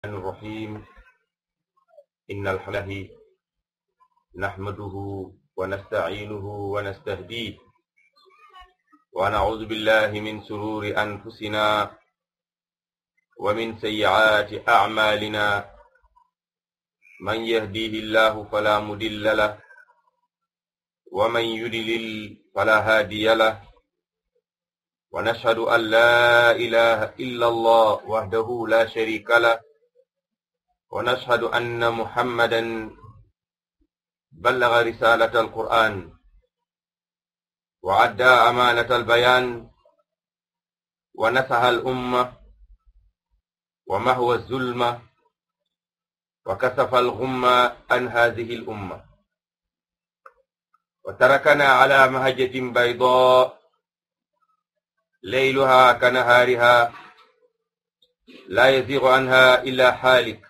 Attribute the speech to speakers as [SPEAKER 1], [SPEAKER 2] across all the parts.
[SPEAKER 1] الرحمن الرحيم إن الحمد لله نحمده ونستعينه ونستهديه ونعوذ بالله من سرور أنفسنا ومن سيئات أعمالنا من يهديه الله فلا مضل له ومن يضلل فلا هادي له ونشهد أن لا إله إلا الله وحده لا شريك له ونشهد أن محمدا بلغ رسالة القرآن وعدى أمانة البيان ونصح الأمة ومهوى الظلمة وكسف الغمة عن هذه الأمة وتركنا على مهجة بيضاء ليلها كنهارها لا يزيغ عنها إلا حالك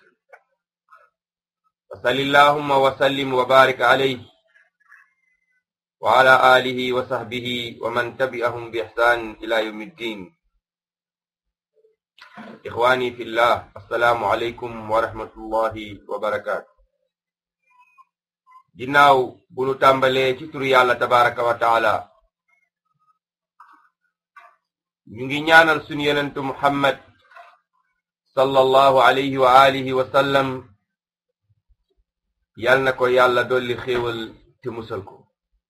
[SPEAKER 1] وصل اللهم وسلم وبارك عليه وعلى آله وصحبه ومن تبعهم بإحسان إلى يوم الدين إخواني في الله السلام عليكم ورحمة الله وبركاته ginnaaw bu nu tàmbalee ci turu yàlla tabaraka wa taala ñu ngi ñaanal sunu yenentu muhammad sallallahu alayhi wa alihi wa sallam yal na ko yàlla dolli xéewal te musal ko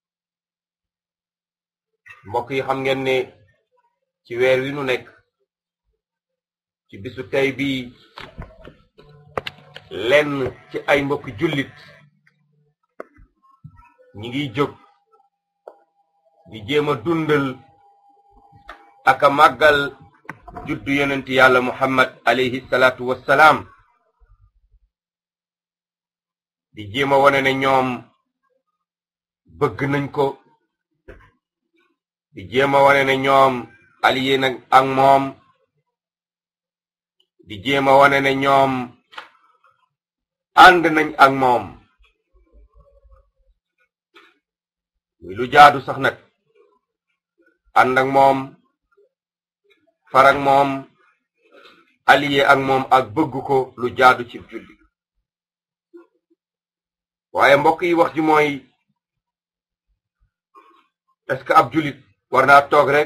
[SPEAKER 1] mbokk yi xam ngeen ne ci weer wi nu nekk ci bisu tey bi lenn ci ay mbokki jullit ñi ngi jóg di jéem a dundal aka màggal juddu yonent yàlla muhammad alayhi salaatu wassalaam di jéem a wone ne ñoom bëgg nañ ko di jéem a wone ne ñoom allié nag ak moom di jéem a wone ne ñoom ànd nañ ak moom muy lu jaadu sax nag ànd ak moom farak moom allié ak moom ak bëgg ko lu jaadu ci julli waaye mbokk yi wax ji mooy est-ce que ab jullit war naa toog rek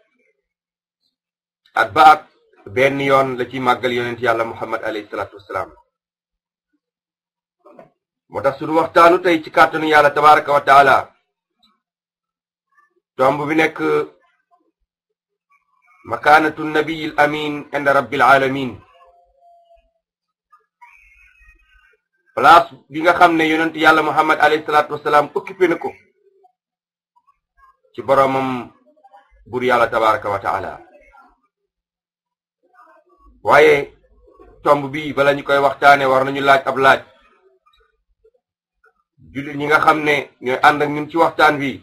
[SPEAKER 1] at ba at benn yoon la ci màggal yonent yàlla muhammad alayhi salaatu wassalaam moo tax suñu waxtaanu tey ci kàttanu yàlla tabaraka wa taala tomb bi nekk makaanatu nabiyil amin inda rabbil alamin place bi nga xam ne yonent yàlla muhammad alayhi salaatu wasalaam occupé na ko ci boroomam bur yàlla tabaraka wa taala waaye tomb bi bala ñu koy waxtaane war nañu laaj ab laaj jullit ñi nga xam ne ñooy ànd ak ñun ci waxtaan bi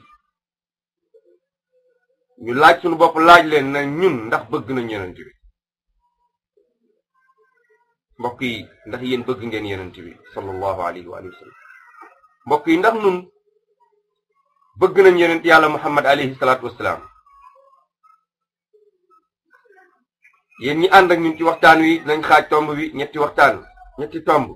[SPEAKER 1] ñu laaj suñu bopp laaj leen na ñun ndax bëgg nañ yonent bi mbokk yi ndax yéen bëgg ngeen yonent bi sallallahu alayhi wa sallam mbokk yi ndax nun bëgg nañ yonent yàlla muhammad alayhi salaatu wassalaam yéen ñi ànd ak ñun ci waxtaan wi nañ xaaj tomb bi ñetti waxtaan ñetti tomb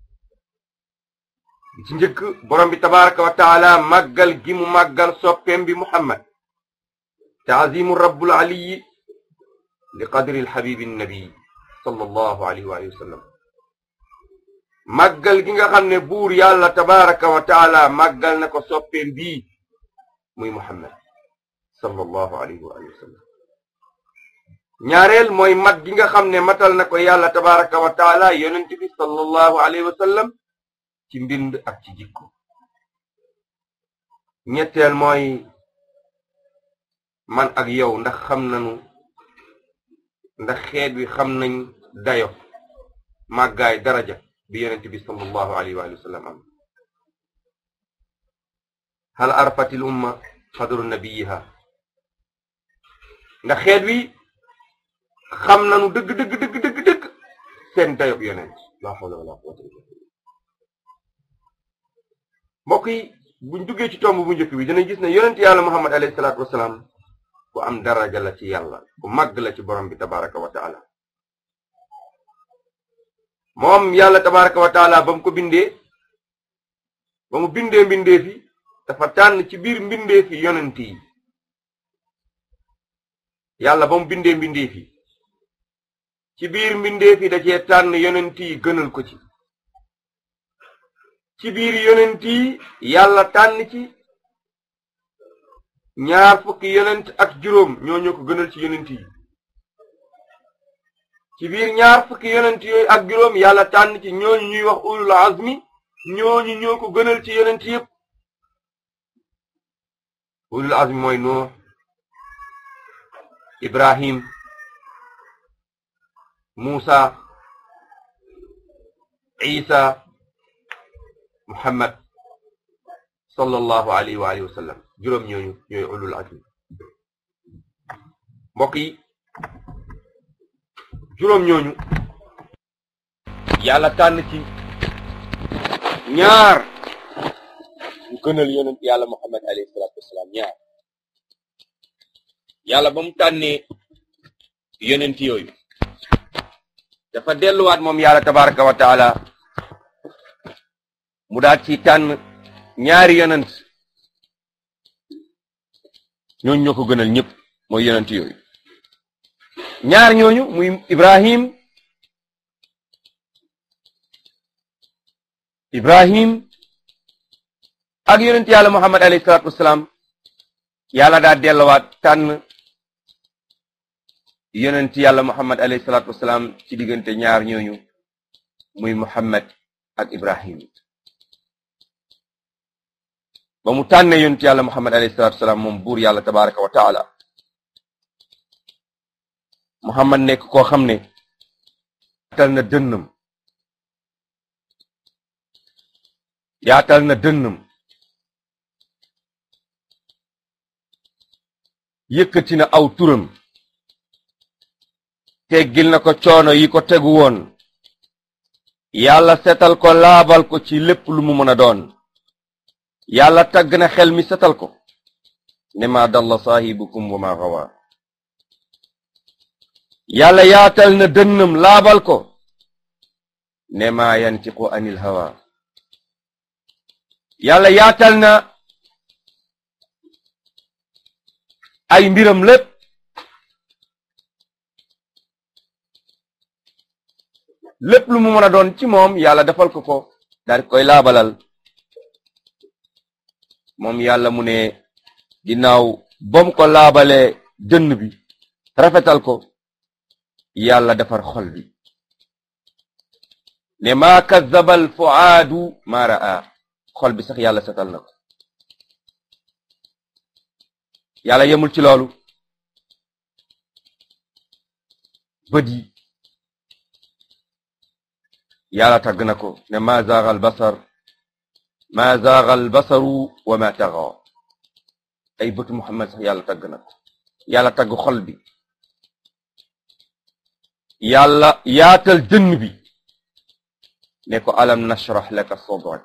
[SPEAKER 1] bi ci njëkk borom bi tabaraka wa taala màggal gi mu màggal soppeem bi muhammad taazimu rabbul aliyi li qadri alxabibi nabi sallallahu alayhi wa sallam màggal gi nga xam ne buur yàlla tabaraka wa taala màggal na ko soppeem bii muy muhammad sallallahu alayhi wa sallam ñaareel mooy mat gi nga xam ne matal na ko yàlla tabaraka wa taala yonent bi sallallahu alayhi wa sallam ci mbind ak ci jikko ñetteel mooy man ak yow ndax xam nañu ndax xeet wi xam nañ dayo màggaay daraja bi yonent bi sallallahu alayhi wa sallam am hal arfatil umma qadru nabiyiha ndax xeet wi xam nañu dëgg dëgg dëgg dëgg dëgg seen dayob yonent la hawla wala quwwata illa billah mbokk yi buñ duggee ci tomb bu njëkk bi dinañ gis ne yonent yàlla muhammad alayhi salaatu wasalaam ku am daraja la ci yàlla ku màgg la ci borom bi tabaraka wa taala moom yàlla tabaraka wa taala ba mu ko bindee ba mu bindee mbindee fi dafa tànn ci biir mbindee fi yonent yi yàlla ba mu bindee mbindee fi ci biir mbindee fi da cee tànn yonent yi gënal ko ci ci biir yonent yi yàlla tànn ci ñaar fukki yonent ak juróom ñoo ñoo ko gënal ci yonent yi ci biir ñaar fukki yonent yooyu ak juróom yàlla tànn ci ñooñu ñuy wax ulul azmi ñooñu ñoo ko gënal ci yonent yépp ulul azmi mooy Nuux Ibrahim Muusa Isa Muhammad sallallahu alayhi wa alihi wa sallam juróom ñooñu ñooy ulul azmi mbokk yi juróom ñooñu yàlla tànn ci ñaar ñu gënal yonent yàlla muhammad alayhi salaatu wasalaam ñaar yàlla ba mu tànnee yonent yooyu dafa delluwaat moom yàlla tabaraka wa taala mu daal ci tànn ñaari yonent ñooñu ñoo ko gënal ñëpp mooy yonent yooyu ñaar ñooñu muy ibrahim ibrahim ak yonent yàlla muhammad alayhi salaatu wasalaam yàlla daa delluwaat tànn yonent yàlla muhammad alayhi salaatu wasalaam ci diggante ñaar ñooñu muy muhammad ak ibrahim ba mu tànnee yonent yàlla muhammad alayhi salaatu wasalaam moom buur yàlla tabaraka wa taala muhammad nekk koo xam ne yaatal na dënnam yaatal na dënnam yëkkati na aw turam teggil na ko coono yi ko tegu woon yàlla setal ko laabal ko ci lépp lu mu mën a doon yàlla tagg na xel mi setal ko ne ma dalla saahibukum wa ma gawa yàlla yaatal na dënnam laabal ko ne ma yantiqu anil hawa yàlla yaatal na ay mbiram lépp lépp lu mu mën a doon ci moom yàlla defal ko ko daal koy laabalal moom yàlla mu ne ginnaaw bom ko laabalee dënn bi rafetal ko yàlla defar xol bi ne maa kazzabal fuaadu maa raa xol bi sax yàlla setal na ko yàlla yemul ci loolu bët yi yàlla tàgg na ko ne ma zaagal basar ma zaagal basaru wa ma taxa ay bëtu Muhammad sax yàlla tàgg na ko yàlla tàgg xol bi yàlla yaatal dënn bi ne ko alam nashrah laka sadrak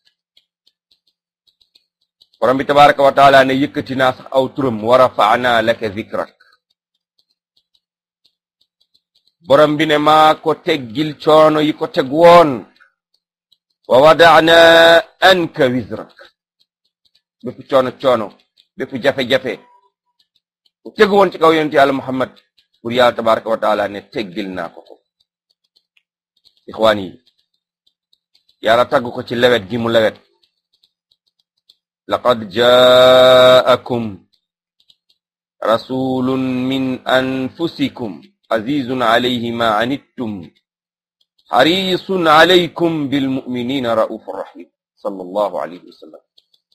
[SPEAKER 1] borom bi tabaraka wa taala ne yëkkati naa sax aw turam wa rafa'na laka zikrak borom bi ne maa ko teggil coono yi ko teg woon wa wada'na anka wizrak bépp coono coono bépp jafe-jafe ku tegu woon ci kaw yonent yàlla Muhammad pour yàlla tabaraka wa taala ne teggil naa ko ko ixwaan yi yàlla tagg ko ci lewet gi mu lewet laqad jaakum rasulun min anfusikum azizun alayhi ma anittum xarisun alaykum bilmuminina raufur rahim sallallahu alayhi wa sallam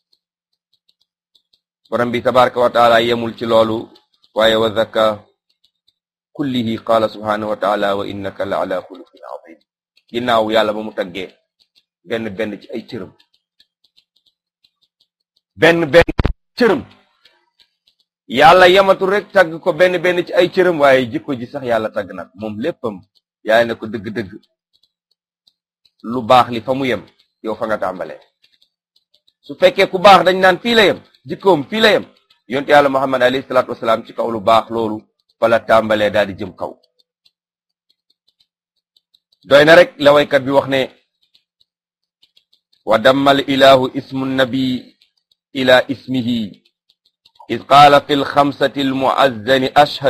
[SPEAKER 1] borom bi tabaraka wa taala yemul ci loolu waaye wa zaka kullihi qaala subhanahu wa taala wa innaka la ala xuluqin azim ginnaaw yàlla ba mu taggee benn benn ci ay cërëm benn benn cërëm yàlla yamatul rek tagg ko benn benn ci ay cërëm waaye jikko ji sax yàlla tagg na moom léppam yàlla ne ko dëgg-dëgg lu baax li fa mu yem yow fa nga tàmbalee su fekkee ku baax dañ naan fii la yem jikkoom fii la yem yonte yàlla muhammad alayhi salaatu wasalaam ci kaw lu baax loolu fa la tàmbalee daal di jëm kaw doy na rek la waykat bi wax ne wa dammal ilahu ismu nabi ila ismihi id qaala fi lxamsati almuazzani ashhad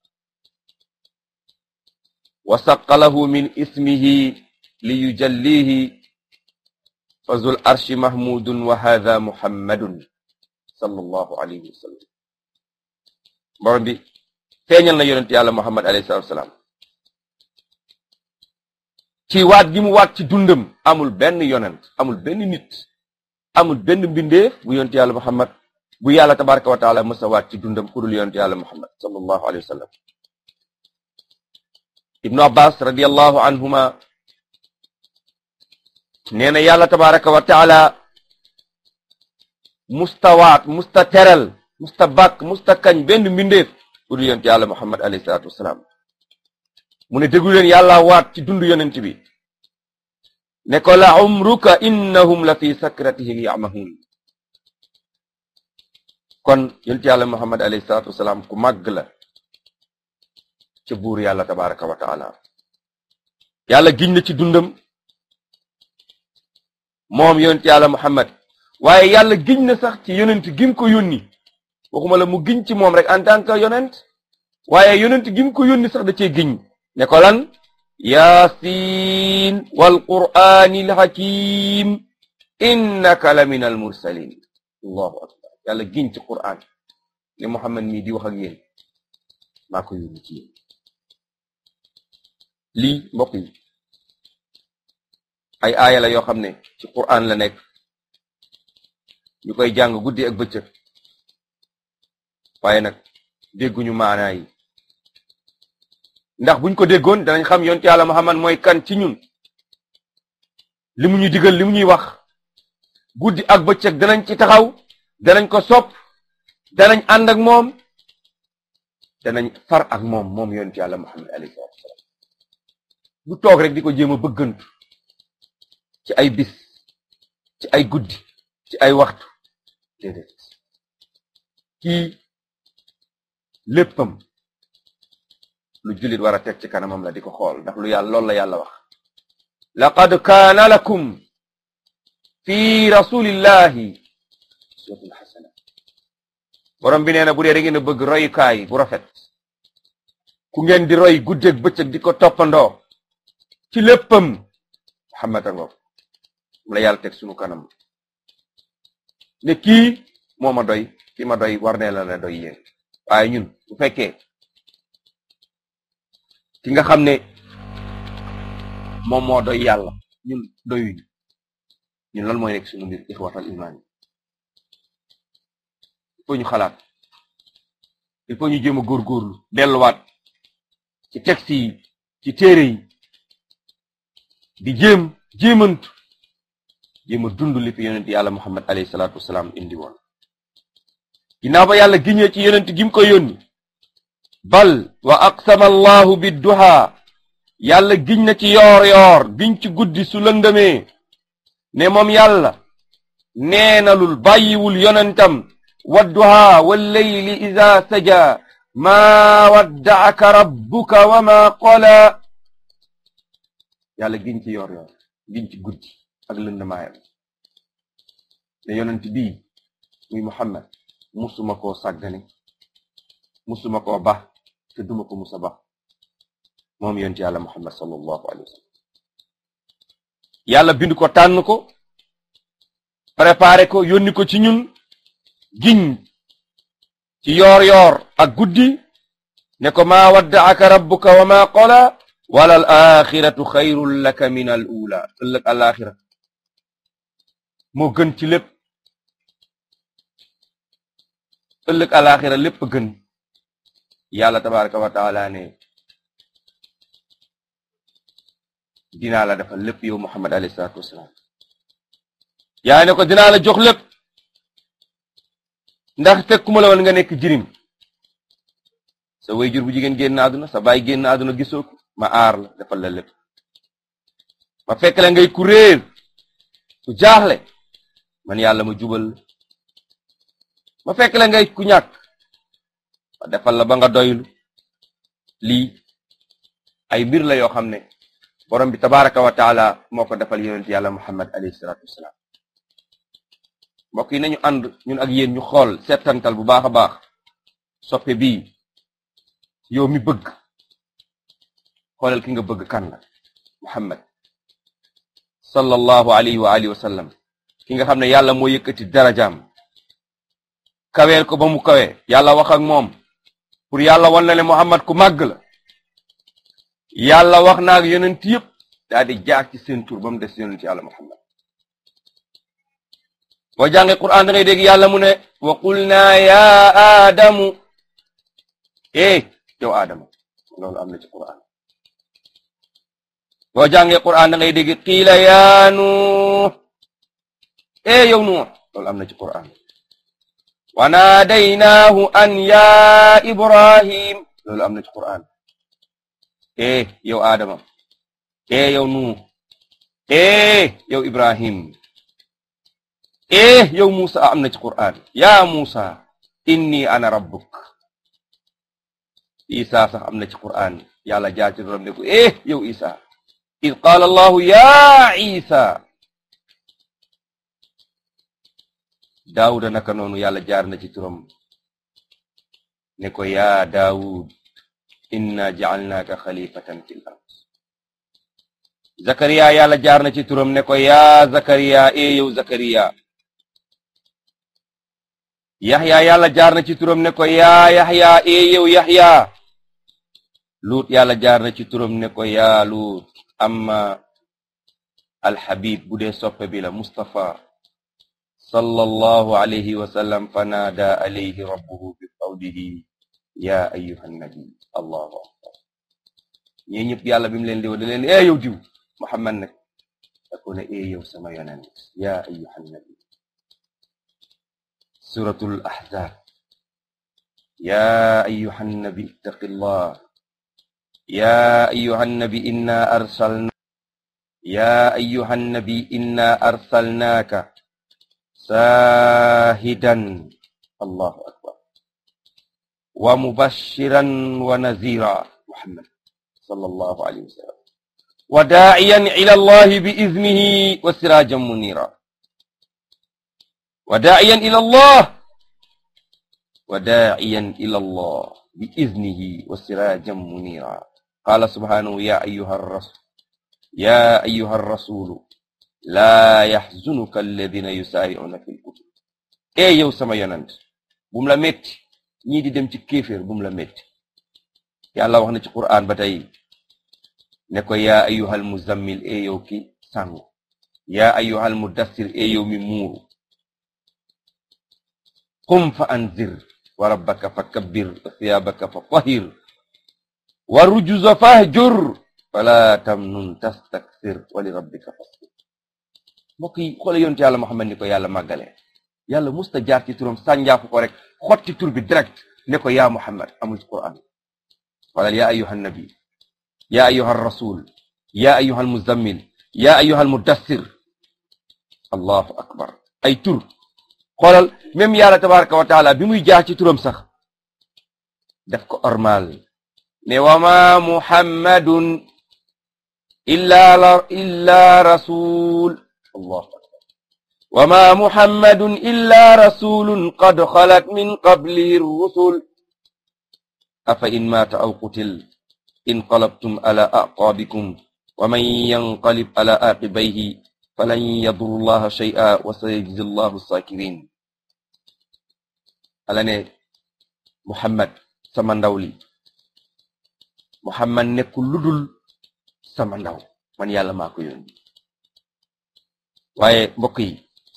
[SPEAKER 1] wa saqalahu min ismihi liyujallihi fa zul arshi mahmudun wa hadha muhammadun sallallahu alayhi wa sallam borom bi feeñal na yonent yàlla muhammad alayhi salatu wasalaam ci waat gi mu waat ci dundam amul benn yonent amul benn nit amul benn mbindeef bu yonent yàlla muhammad bu yàlla tabaraka wa taala mësa waat ci dundam ku dul yonent yàlla muhammad sallallahu alayhi wa sallam ibnu abbas radiallahu anhuma nee na yàlla tabaraka wa taala musta waat musta teral musta bàkk musta kañ benn mbindeef ku dul yonent yàlla muhammad alayhi salatu wasalaam mu ne déglu leen yàlla waat ci dund yonent bi ne ko la umruka innahum la fi sakratihim yamahun kon yonent yàlla muhammad alayhi salatu wasalaam ku màgg la ca buur yàlla tabaraka wa taala yàlla giñ na ci dundam moom yonent yàlla muhammad waaye yàlla giñ na sax ci yonent gim ko yónni waxuma la mu giñ ci moom rek en tant que yonent waaye yonent gim ko yónni sax da cee giñ ne ko lan yaasiin wal qur'aanil hakiim innaka la min al mursalin allahu akbar yàlla giñ ci qur'aan ne muhammad mii di wax ak yéen maa ko yónni ci yéen lii mbokk yi ay aaya la yoo xam ne ci qur'aan la nekk ñu koy jàng guddi ak bëccëg waaye nag dégguñu maanaa yi ndax buñ ko déggoon danañ xam yonent yàlla Muhammad mooy kan ci ñun li mu ñuy digal li mu ñuy wax guddi ak bëccëg danañ ci taxaw danañ ko sopp danañ ànd ak moom danañ far ak moom moom yonent yàlla Muhammad alayhi salaatu wasalaam du toog rek di ko jéem a bëggantu ci ay bis ci ay guddi ci ay waxtu déedéet kii léppam lu jullit war a teg ci kanamam la di ko xool ndax lu yàlla loolu la yàlla wax laqad kaana lakum fi rasulillahi uswatun xasana borom bi nee na bu dee da ngeen a bëgg royukaay bu rafet ku ngeen di roy guddeeg bëccëg di ko toppandoo ci léppam Muhammad a ngoog mu la yàlla teg sunu kanam ne kii moo ma doy ki ma doy war ne la la doy yéen waaye ñun bu fekkee ki nga xam ne moom moo doy yàlla ñun doyuñu ñun lan mooy nekk sunu mbir ixwatal iman yi il faut ñu xalaat il faut ñu jéem a góorgóorlu delluwaat ci texte yi ci téere yi di jéem jéemantu jéem a dund li fi yonent yàlla muhammad alayhi salaatu wasalaam indi woon ginnaaw ba yàlla giñee ci yonent gi mu ko yónni bal wa aqsama allahu bidduha yàlla giñ na ci yoor yoor giñ ci guddi su lëndëmee ne moom yàlla neenalul bàyyiwul yonentam wadduha walleyli ida saja maa waddaaka rabbuka wa ma qola yàlla giñ ci yoor yoor giñ ci guddi ak lëndëmaayam ne yonent bii muy muhammad musuma koo sàggane musuma koo ba te duma ko musa ba moom yonent yàlla muhammad sallallahu alayhi wa sallam yàlla bind ko tànn ko préparé ko yónni ko ci ñun giñ ci yoor yoor ak guddi ne ko maa waddaaka rabbuka wa ma qola wala al axiratu xayrun laka min al ula ëllëg al axira moo gën ci lépp ëllëg al axira lépp gën yàlla tabaraka wa taala ne dinaa la defal lépp yow muhammad alayhi salaatu wasalaam yaa ne ko dinaa la jox lépp ndax fekkuma la woon nga nekk jirim sa wayjur bu jigéen génn àdduna sa baay génn àdduna gisoo ko ma aar la defal la lépp ma fekk la ngay ku réer ku jaaxle man yàlla ma jubal ma fekk la ngay ku ñàkk ma defal la ba nga doylu lii ay mbir la yoo xam ne borom bi tabaraka wa taala moo ko defal yonent yàlla muhammad alayhi salatu wasalaam mbokk yi nañu ànd ñun ak yéen ñu xool settantal bu baax a baax soppe bii yow mi bëgg xoolal ki nga bëgg kan la muhammad sallallahu alayhi wa alihi wa sallam ki nga xam ne yàlla moo yëkkati darajaam kaweel ko ba mu kawe yàlla wax ak moom pour yàlla wan la ne muhammad ku màgg la yàlla wax na ak yonent yëpp daal di jaar ci seen tur ba mu des yonent yàlla muhammad boo jàngee quran da ngay dégg yàlla mu ne wa qulna ya aadamu eh yow aadama loolu am na ci quran boo jàngee quran da ngay dégg qiila ya nuux eh yow nuux loolu am na ci quran wa naadaynaahu an ya ibrahim loolu am na ci quran eh yow aadama eh yow nuux eh yow ibrahim eh yow Musa am na ci Qur'an ya Musa inni ana rabbuk Isa sax am na ci Qur'an yàlla jaar ci doom ne ko eh yow Isa id qaala allahu ya Isa Daawuda naka noonu yàlla jaar na ci turam ne ko ya Daawud inna ja'alnaaka xalifatan fil ard Zakariya yàlla jaar na ci turam ne ko ya Zakariya eh yow Zakariya yaxya yàlla jaar na ci turam ne ko yaa yaxya ee yow yaxya luut yàlla jaar na ci turam ne ko yaa luut amma alxabib bu dee soppe bi la mustafa sallallahu alayhi wa sallam fanaada alayhi rabbuhu bi qawlihi yaa ayyuha nabi allahu akbar ñii ñëpp yàlla bi mu leen di woo da leen ee yow diw muhammad nag da ko ne ee yow sama yonent yaa ayyuha nabi suratul ahzab ya ayuha nnabi ittaqi llah ya ayuha nnabi inna arsalna ya ayuha nnabi inna arsalnaaka saahidan allahu akbar wa mubashiran wa nazira muhammad sallallahu alayhi wa sallam wa daa'iyan ila allahi bi iznihi wa sirajan munira وداعيا إلى الله وداعيا إلى الله بإذنه وسراجا منيرا قال سبحانه يا أيها الرسول يا أيها الرسول لا يحزنك الذين يسارعون في الكفر إيه يو سما يونانت بوم لا ميتي ñi di dem ci kéeféer bum la metti yàlla wax na ci qur'an ba tey ne ko yaa ayyuhal muzammil e yow ki sàngu yaa ayyuhal mudassir e yow mi muuru qum fa anzir wa rabbaka fa kabbir wa thiyabaka fa tahir wa rujuza fahjur fala tamnun tastakthir wa li rabbika fasbir mbokk yi xoole yonte yàlla Muhammad ni ko yàlla màggale yàlla musta jaar ci turam sànjaafu ko rek xotti tur bi direct ne ko yaa Muhammad amul ci Qur'an wala yaa ayyuha nabi yaa ayyuha rasul yaa ayyuha muzammil yaa ayyuha mudassir allahu akbar ay tur xoolal même yàlla tabaraka wa taala bi muy jaar ci turam sax def ko ormal ne wama muhammadun illa la illa rasul allahu akbar wama muhammadun illa rasulun qad xalat min qablihi rusul afa in mata aw qutil inqalabtum ala aqabikum wa man yanqalib ala aqibayhi falan yadurru llaha shay'a wa sayajzi llahu sakirin ala ne muhammad sama ndaw li muhammad nekkul ludul sama ndaw man yàlla maa ko yónni waaye mbokk yi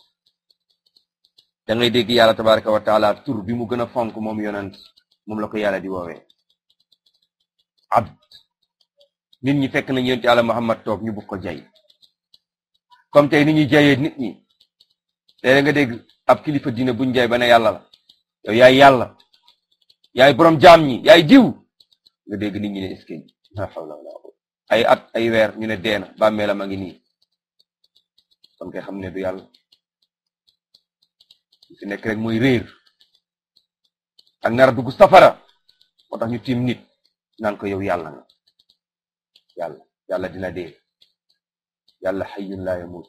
[SPEAKER 1] da ngay dégg yàlla tabaraka wa taala tur bi mu gën a fonk moom yonent moom la ko yàlla di woowee abd nit ñi fekk nañ yonent yàlla muhammad toog ñu bugg ko jay comme tey nit ñi jayee nit ñi léeg nga dégg ab kilifa diine buñ jay ba ne yàlla la yow yaay yàlla yaay borom jaam ñi yaay diw nga dégg nit ñi ne est-ce que la hawla wala quwwata ay at ay weer ñu ne deena bàmmeelam a ngi nii kon kay xam ne du yàlla li fi nekk rek mooy réer ak nar a dugg safara moo tax ñu tiim nit naan ko yow yàlla nga yàlla yàlla dina dee yàlla xayyun laa yamut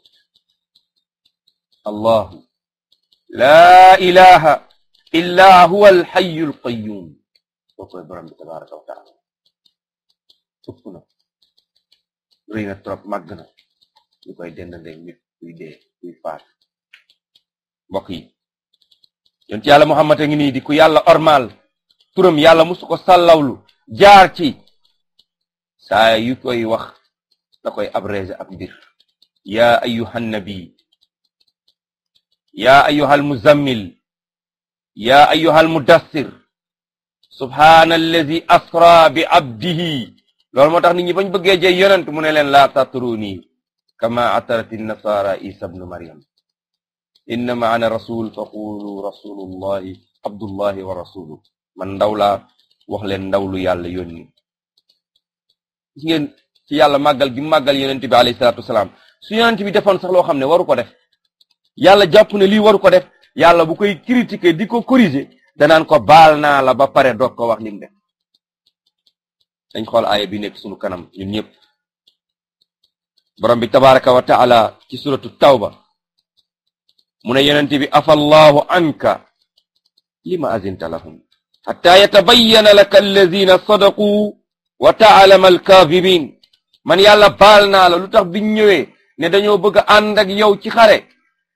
[SPEAKER 1] allahu laa ilaha illa huwa alxayu alqayum boo koy borom bi tabaraka wa taala ëpp na rëy na trop màgg na ñu koy dendandee nit kuy dee kuy faat mbokk yi yonent yàlla muhammad a ngi nii di ku yàlla ormal turam yàlla musu ko sàllawlu jaar ci saa yu koy wax da koy abrégé ab mbir yaa ayyuhan nabi yaa ayyuhal muzammil yaa ayyuhal mudassir subhaana allazi asra bi abdihi loolu moo tax nit ñi bañ bëggee jëy yonent mu ne leen laa tatruni kama atarati nasara isa bnu maryam innama ana rasul fa qulu rasulullahi abdullahi wa rasuluh man ndaw laa wax leen ndaw lu yàlla yónni gis ngeen ci yàlla màggal gi màggal yonent bi alayhi salaatu wasalaam su yonent bi defoon sax loo xam ne waru ko def yàlla jàpp ne lii waru ko def yàlla bu koy critiquer di ko corriger danaan ko baal naa la ba pare doog ko wax lim def dañ xool aaya bi nekk sunu kanam ñun ñëpp borom bi tabaraka wa taala ci suratu tawba mu ne yonent bi afallahu anka lima azinta lahum hatta yatabayyana laka alladina sadaqu wa taalama alkaadibin man yàlla baal naa la lu tax biñ ñëwee ne dañoo bëgg a ànd ak yow ci xare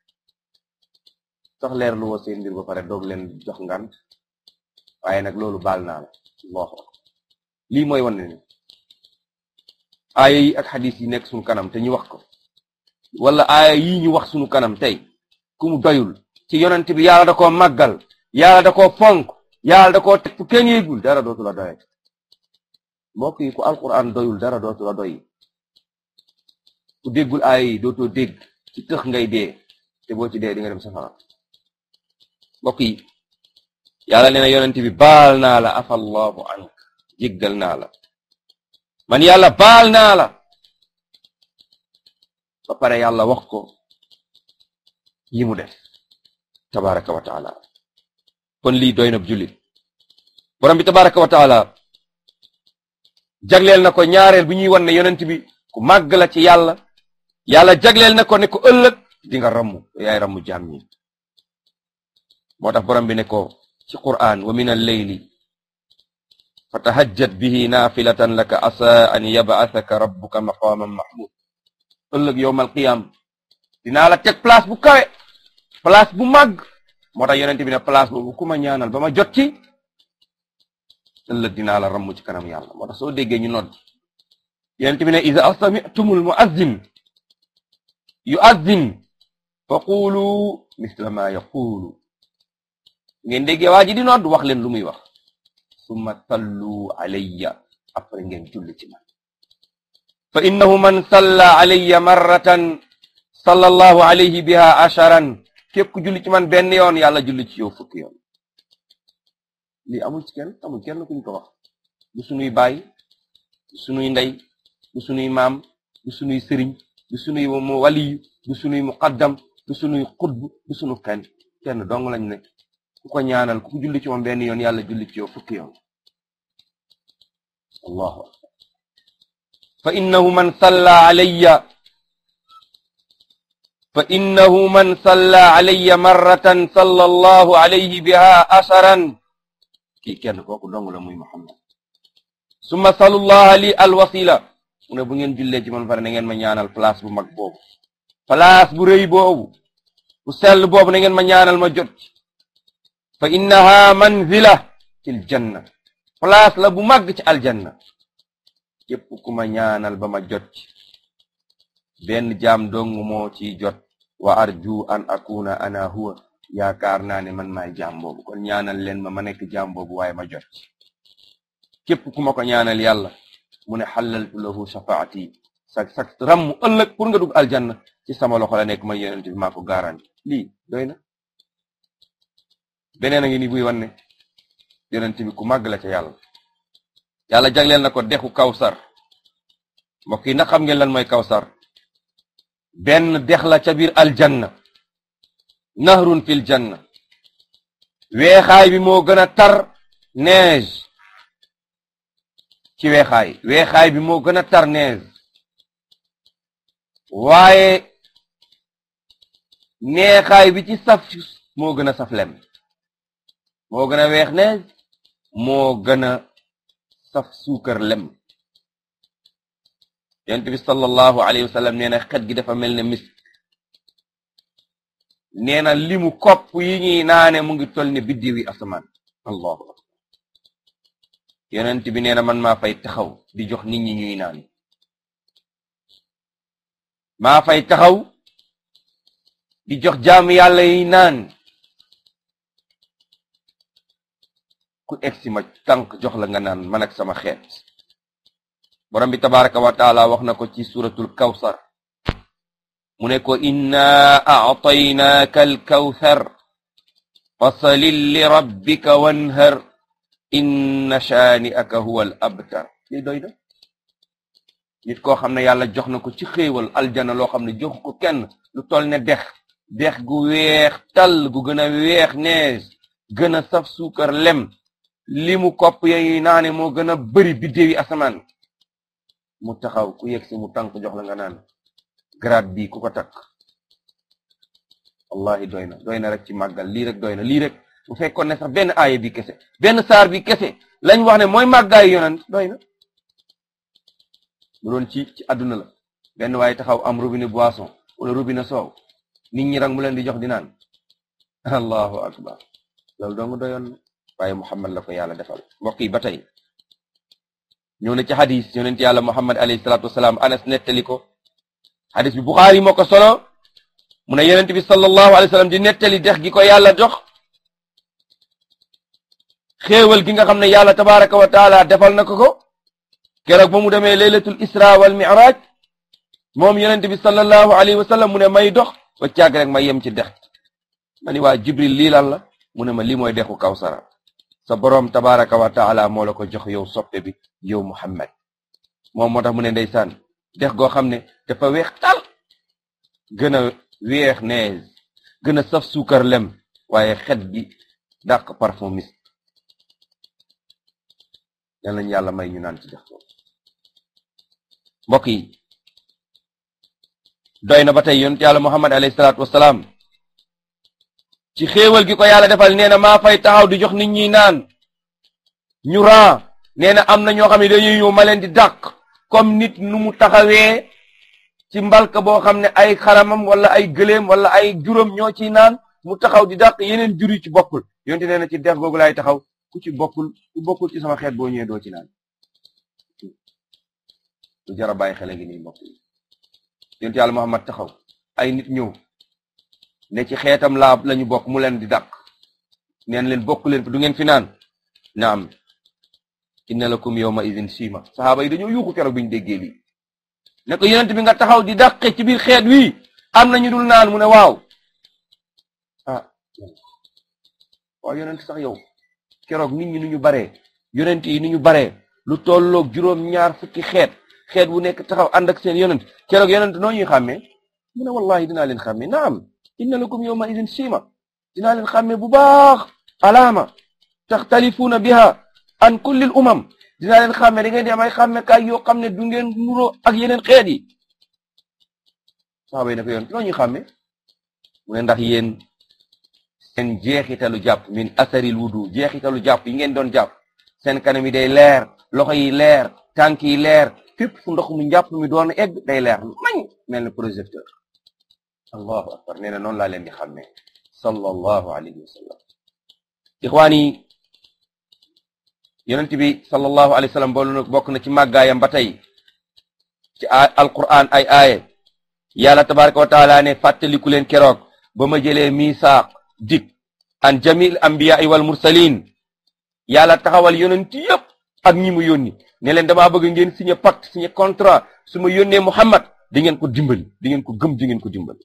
[SPEAKER 1] sax leer lu wa seen mbir ba pare doog leen jox ngant waaye nag loolu baal naa la allahu akbar lii mooy wane ne aaya yi ak xadis yi nekk sunu kanam te ñu wax ko wala aaya yi ñu wax sunu kanam tey ku mu doyul ci yonent bi yàlla da koo màggal yàlla da koo fonk yàlla da koo teg fu kenn yéegul dara dootu la doye mbokk yi ku alquran doyul dara dootu la doy ku déggul aaya yi dootoo dégg ci tëx ngay dee te boo ci dee di nga dem safara mbokk yi yàlla nee na yonent bi baal naa la afallahu ank jéggal naa la man yàlla baal naa la ba pare yàlla wax ko yi mu def tabaraka wa taala kon lii doy na jullit borom bi tabaraka wa taala jagleel na ko ñaareel bu ñuy wan ne yonent bi ku màgg la ci yàlla yàlla jagleel na ko ne ko ëllëg di nga rammu yaay rammu jaam ñi moo tax borom bi ne ko ci qur'an wa min al-layli fatahajjat bihi naafilatan laka asa an yab'athaka rabbuka maqaman mahmud ëllëg yowmal qiyam dinaa la teg place bu kawe place bu màgg moo tax yonent bi ne place boobu ku ma ñaanal ba ma jot ci ëllëg dinaa la ramm ci kanam yàlla moo tax soo déggee ñu nodd yonent bi ne iza sami'tumul mu'azzin yu'azzin fa qulu misla ma yaqulu ngeen déggee waa ji di nodd wax leen lu muy wax summa sallu alayya après ngeen julli ci man fa innahu man salla alayya marratan sallallahu alayhi biha asharan képp ku julli ci man benn yoon yàlla julli ci yow fukki yoon lii amul ci kenn amul kenn kuñ ko wax du sunuy baay du sunuy ndey du sunuy maam du sunuy sëriñ du sunuy mu waliyu du sunuy muqaddam du sunuy xutb du sunu kenn kenn dong lañ ne ku ko ñaanal ku julli ci moom benn yoon yàlla julli ci yow fukki yoon allahu akbar fa innahu man salla alayya fa innahu man salla alayya marratan salla allahu alayhi biha asharan kii kenn kooku dong la muy muhammad summa salullaha li alwasila mu ne bu ngeen jullee ci man pare na ngeen ma ñaanal place bu mag boobu place bu rëy boobu bu sell boobu na ngeen ma ñaanal ma jot fa innaha manzila fil janna place la bu màgg ci aljanna képp ku ma ñaanal ba ma jot ci benn jaam dong moo ci jot wa arju an akuna ana huwa yaakaar naa ne man maay jaam boobu kon ñaanal leen ma ma nekk jaam boobu waaye ma jot ci képp ku ma ko ñaanal yàlla mu ne xalaltu lahu shafaati sak sak rammu ëllëg pour nga dugg aljanna ci sama loxo la nekk man yonent bi maa ko garanti lii doy na beneen a ngi ni buy wan ne yonent bi ku màgg la ca yàlla yàlla jagleel na ko dexu kawsar mbokk yi nag xam ngeen lan mooy kawsar benn dex la ca biir aljanna nahrun fil janna weexaay bi moo gën a tar neige ci weexaay weexaay bi moo gën a tar neige waaye neexaay bi ci saf moo gën a saf lem moo gën a weex nees moo gën a saf suukar lem yonent bi sallallahu alayhi wa sallam nee na xet gi dafa mel ne misk nee na limu kopp yi ñuy naane mu ngi toll ne biddiw yi asamaan allahu akbar yonent bi nee na man maa fay taxaw di jox nit ñi ñuy naan maa fay taxaw di jox jaam yàlla yi naan ku egsi ma tànk jox la nga naan man ak sama xeet borom bi tabaraka wa taala wax na ko ci suratul kawsar mu ne ko inna a'taynaaka alkawthar fasalil li rabbika wanhar inna shaani'aka huwa al abtar lii doy na nit koo xam ne yàlla jox na ko ci xéewal aljana loo xam ne jox ko kenn lu toll ne dex dex gu weex tall gu gën a weex nees gën a saf suukar lem li mu kopp yayi naane moo gën a bëri biddéewi asamaan mu taxaw ku yegg si mu tànk jox la nga naan grade bi ku ko takk wallahi doy na doy na rek ci màggal lii rek doy na lii rek bu fekkoon ne sax benn aaya bi kese benn saar bi kese lañ wax ne mooy màggaayu yonent doy na bu doon ci ci àdduna la benn waaye taxaw am robinet boisson wala robinet soow nit ñi rek mu leen di jox di naan allahu akbar loolu dong doyoon na waaye muhammad la ko yàlla defal mbokk yi ba tey ñëw na ci xadis yonent yàlla muhammad alayhi salaatu wasalaam anas nettali ko xadis bi buxaari moo ko solo mu ne yonent bi sallallahu alayhi wa sallam di nettali dex gi ko yàlla jox xéewal gi nga xam ne yàlla tabaraka wa taala defal na ko ko keroog ba mu demee laylatul isra wal mi'raj moom yonent bi sallallahu alayhi wa sallam mu ne may dox ba càgg rek ma yem ci dex ma ni waa jibril lii lan la mu ne ma lii mooy dexu kawsara sa boroom tabaraka wa taala moo la ko jox yow soppe bi yow muhammad moom moo tax mu ne ndeysaan dex goo xam ne dafa weex tal gën a weex nees gën a saf suukar lem waaye xet gi dàq parfum mis yal nañu yàlla may ñu naan ci dex boobu mbokk yi doy na ba tey yonent yàlla muhammad alayhi salaatu wasalaam ci xéewal gi ko yàlla defal nee na maa fay taxaw di jox nit ñi naan ñu ran nee na am na ñoo xam ne dañuy ñëw ma leen di dàq comme nit nu mu taxawee ci mbalka boo xam ne ay xaramam wala ay gëléem wala ay juróom ñoo ciy naan mu taxaw di dàq yeneen jur yi ci bokkul yonte nee na ci dex googu laay taxaw ku ci bokkul ku bokkul ci sama xeet boo ñëwee doo ci naan lu jar a bàyyi xel gi nii mbokk yi yonte yàlla Muhammad taxaw ay nit ñëw ne ci xeetam laab lañu bokk mu leen di dàq neen leen bokk leen du ngeen fi naan naam inna lakum yawma idin sima saxaaba yi dañoo yuuxu keroog bi ñu déggee lii ne ko yonent bi nga taxaw di dàqe ci biir xeet wi am na ñu dul naan mu ne waaw ah waaw yonent sax yow keroog nit ñi nu ñu baree yonent yi nu ñu baree lu tolloog juróom ñaar fukki xeet xeet bu nekk taxaw ànd ak seen yonent keroog yonent noo ñuy xàmmee mu ne wallahi dinaa leen xàmmee naam inna lakum yawma idin sima dinaa leen xàmmee bu baax alaama taxtalifuuna biha an kullil umam dinaa leen xàmme da ngeen di am ay xàmmekaay yoo xam ne du ngeen nuroo ak yeneen xeet yi saxaaba yi ne ko yoon noo ñuy xàmme mu ne ndax yéen seen jeexitalu jàpp min asaril wudu jeexitalu jàpp yi ngeen doon jàpp seen kanam yi day leer loxo yi leer tànk yi leer fépp fu ndox mu njàpp mi doon egg day leer mañ mel ne projecteur allahu akbar nee na noonu laa leen di xàmme sallallahu alayhi wa sallam ixwaan yi yonent bi sallallahu alayhi wa sallam boolu bokk na ci màggaayam ba tey ci alquran ay aaye yàlla tabaraka wa taala ne fàttaliku leen keroog ba ma jëlee misaaq dik an jamil anbiyaai wal mursalin yàlla taxawal yonent yëpp ak ñi mu yónni ne leen damaa bëgg ngeen signé pacte signé contrat su ma yónnee muhammad di ngeen ko dimbali di ngeen ko gëm di ngeen ko dimbali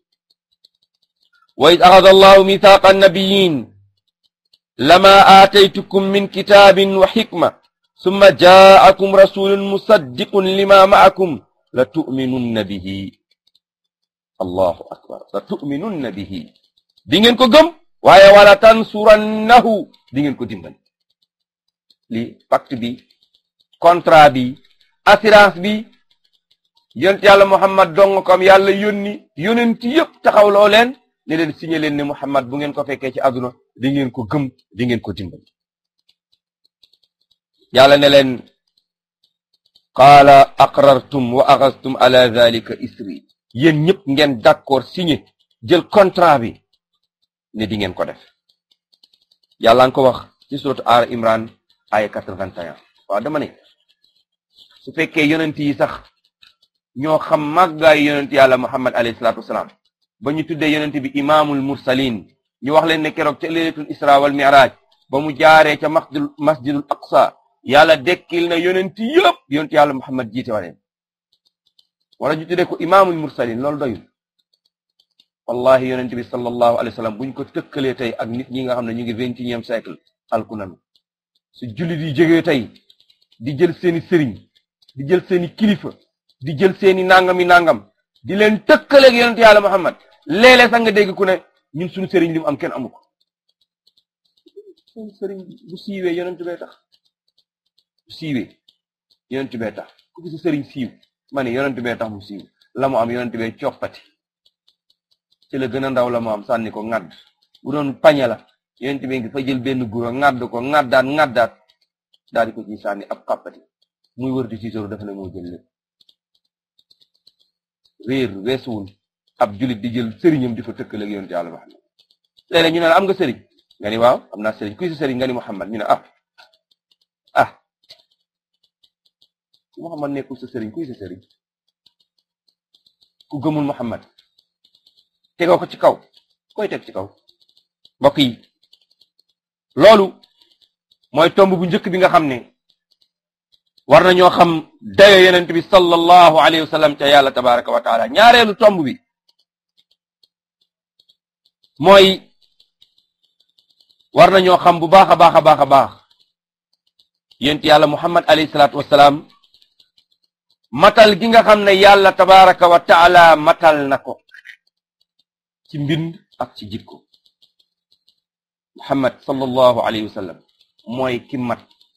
[SPEAKER 1] wa id axada allahu mithaqa annabiyin lama aataytukum min kitaabin wa xikma summa jaakum rasulun musaddiqun lima maakum la tuminunna bihi allahu akbar la tuminunna bihi di ngeen ko gëm waaye wala tansurannahu di ngeen ko dimbali li pacte bi contrat bi assurance bi yonent yàlla muhammad dong ko am yàlla yónni yonent yëpp taxawloo leen ne leen signé leen ne muhammad bu ngeen ko fekkee ci àdduna di ngeen ko gëm di ngeen ko dimbali yàlla ne leen qaala aqrartum wa axastum ala dhalika isri yéen ñëpp ngeen d'accord signé jël contrat bi ne di ngeen ko def yàlla nga ko wax ci surat al imran aya 81 waaw dama ne su fekkee yonent yi sax ñoo xam màggaayu yonent yàlla muhammad alayhi salatu wasalaam ba ñu tuddee yonent bi imaamul mursalin ñu wax leen ne keroog ca leelatul isra wal mi'raj ba mu jaaree ca masjidul masjidul aqsa yàlla dekkil na yonent yëpp yonent yàlla muhammad jiite waleen wala ñu tuddee ko imaamul mursalin loolu doyul wallahi yonent bi sallallahu alayhi wa sallam buñ ko tëkkalee tey ak nit ñi nga xam ne ñu ngi vingt et unième siècle alku nanu su jullit yi jógee tey di jël seeni sëriñ di jël seeni kilifa di jël seeni nangami nangam di leen tëkkaleeg yonent yàlla muhammad léeg-léeg sax nga dégg ku ne ñun suñu sëriñ li mu am kenn amu ko suñu sëriñ bu siiwee yonent bee tax bu siiwee yonent bee tax ku gis sëriñ siiw ma ne yonent bee tax mu siiw la mu am yonent bee coppati ci la gën a ndaw la mu am sànni ko ŋadd bu doon pañe la yonent bee ngi fa jël benn guro ŋadd ko ŋaddaat ŋaddaat daal di ko ci sànni ab xàppati muy wër di tiitaru dafa ne moo jël lépp réer weesuwul ab julit di jël sëriñam di ko tëkkaleeg yonent yàlla Muhammad léeg-léeg ñu ne la am nga sëriñ nga ni waaw am naa sëriñ kuy sa sëriñ nga ni Muhammad ñu ne ah ah ku Muhammad nekkul sa sëriñ kuy sa sëriñ ku gëmul Muhammad tegoo ko ci kaw koy teg ci kaw mbokk yi loolu mooy tomb bu njëkk bi nga xam ne war nañoo xam dayo yonent bi sallallahu alayhi wa sallam ca yàlla tabaraka wa taala ñaareelu tomb bi mooy war nañoo xam bu baax a baax a baax a baax yonent yàlla muhammad alayhi salaatu wasalaam matal gi nga xam ne yàlla tabaraka wa taala matal na ko ci mbind ak ci jikko muhammad sallallahu alayhi wa sallam mooy ki mat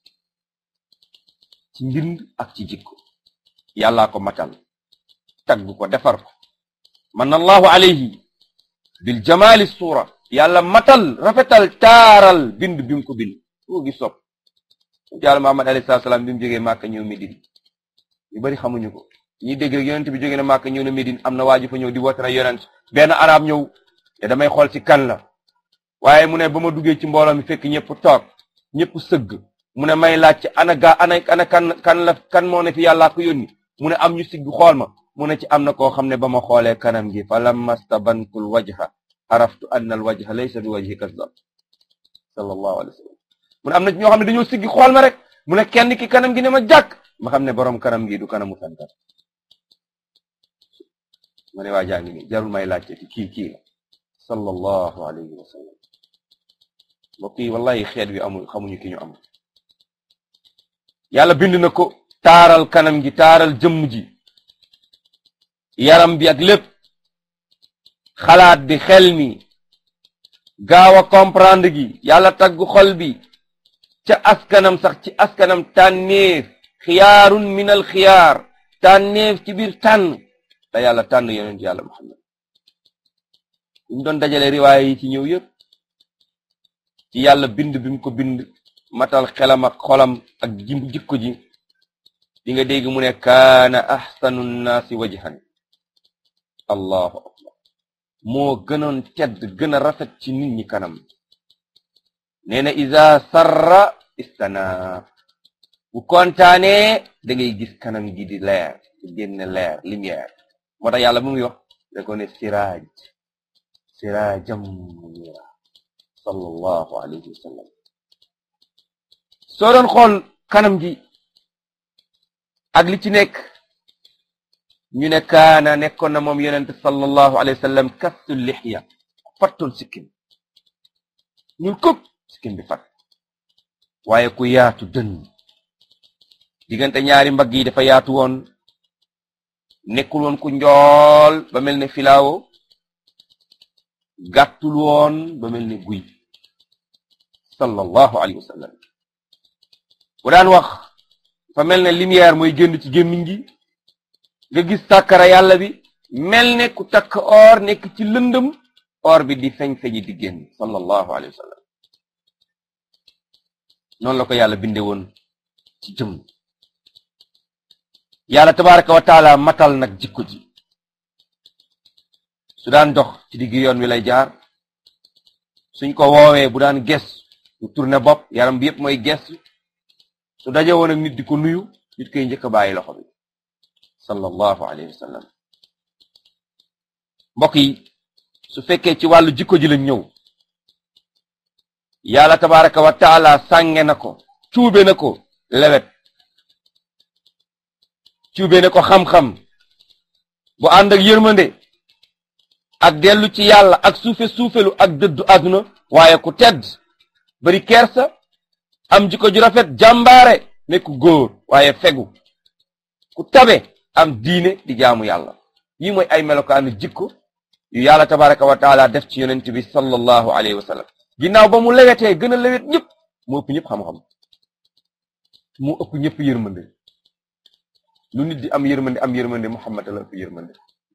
[SPEAKER 1] ci mbind ak ci jikko yàllaa ko matal tagg ko defar ko man allahu alayhi bil jamali suura yàlla matal rafetal taaral bind bi mu ko bind ko gis sopp yàlla muhammad alayhi salaatu salaam bi mu jógee màkka ñëw Médine ñu bari xamuñu ko ñi dégg rek yonent bi jógee na màkka ñëw na Médine am na waaju fa ñëw di woote na yonent benn arab ñëw te damay xool ci kan la waaye mu ne ba ma duggee ci mbooloo mi fekk ñëpp toog ñëpp sëgg mu ne may laaj ci ana gaa ana ana kan kan la kan moo ne fi yàllaa ko yónni mu ne am ñu sigg xool ma mu ne ci am na koo xam ne ba ma xoolee kanam gi fa lamma stabantul wajha araftu anna al wajha laysa bi wajhi kasdab sallallahu alayhi wa sallam mu ne am na ñoo xam ne dañoo siggi xool ma rek mu ne kenn ki kanam gi ne ma jàkk ma xam ne borom kanam gi du kanamu fenkat ma ne waa jaa ngi nii jarul may laajte ci kii kii la sallallahu alayhi wa sallam mbokk yi wallahi xeet wi amul xamuñu ki ñu am yàlla bind na ko taaral kanam gi taaral jëmm ji yaram bi ak lépp xalaat bi xel mi gaaw a comprendre gi yàlla tagg xol bi ca askanam sax ci askanam tànneef xiyaarun min al xiyaar tànneef ci biir tànn te yàlla tànn yonent yàlla muhammad ñu doon dajale riwaaya yi ci ñëw yëpp ci yàlla bind bi mu ko bind matal xelam ak xolam ak jikko ji di nga dégg mu ne kaana axsanu nnaasi wajhan allahu akbar moo gënoon tedd gën a rafet ci nit ñi kanam nee na isa sarra istana bu kontaanee da ngay gis kanam gi di leer di génne leer lumière moo tax yàlla bu muy wax da ko ne siraaj siraajam munira sallallahu alayhi wa sallam soo doon xool kanam gi ak li ci nekk ñu ne kaana nekkoon na moom yonent sallallahu alayhi wa sallam kastu lixya fattoon sikkim ñun këpp sikkim bi fat waaye ku yaatu dën diggante ñaari mbagg yi dafa yaatu woon nekkul woon ku njool ba mel ne filaawo gàttul woon ba mel ne guy sallallahu alayhi wa sallam bu daan wax fa mel ne lumière mooy génn ci gémmiñ gi nga gis sàkkara yàlla bi mel ne ku takk or nekk ci lëndëm or bi di feñ feñi di génn sallallahu alayhi wa sallam noonu la ko yàlla binde woon ci jëm yàlla tabaraka wa taala matal nag jikko ji su daan dox ci digg yoon wi lay jaar suñ ko woowee bu daan ges mu tourné bopp yaram bi yëpp mooy ges su daje woon ak nit di ko nuyu nit koy njëkk a bàyyi loxo bi sallallahu alayhi wa sallam mbokk yi su fekkee ci wàllu jikko ji lañ ñëw yàlla tabaraka wa taala sànge na ko cuube na ko lewet cuube na ko xam-xam bu ànd ak yërmande ak dellu ci yàlla ak suufe suufelu ak dëddu àdduna waaye ku tedd bari kersa am jikko ju rafet jàmbaare nekk góor waaye fegu ku tabe am diine di jaamu yàlla yi mooy ay melokaanu jikko yu yàlla tabaraka wa taala def ci yonent bi sallallahu alayhi wa sallam ginnaaw ba mu lewetee gën a lewet ñëpp mu ëpp ñëpp xam-xam mu ëpp ñëpp yërmande lu nit di am yërmande am yërmande Muhammad la ëpp yërmande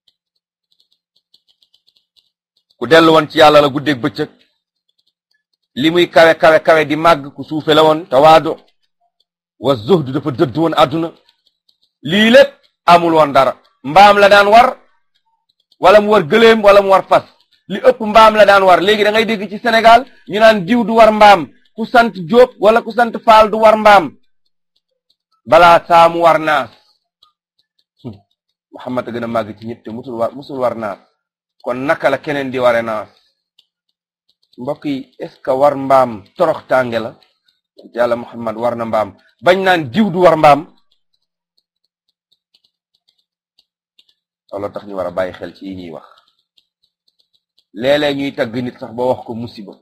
[SPEAKER 1] ku dellu woon ci yàlla la guddeeg bëccëg li muy kawe kawe kawe di màgg ku suufe la woon tawaadu wa zuhdu dafa dëdd woon àdduna lii lépp amul woon dara mbaam la daan war wala mu war gëléem wala mu war fas li ëpp mbaam la daan war léegi da ngay dégg ci Sénégal ñu naan diw du war mbaam ku sant Jóob wala ku sant Faal du war mbaam balaa saa mu war naas Muhammad a gën a màgg ci ñëpp te musul war musul war naas kon naka la keneen di ware naas mbokk yi est ce que war mbaam torox tànge la yàlla Muhammad war na mbaam bañ naan diw du war mbaam loolu tax ñu war a bàyyi xel ci yi ñuy wax léeg-léeg ñuy tagg nit sax ba wax ko musiba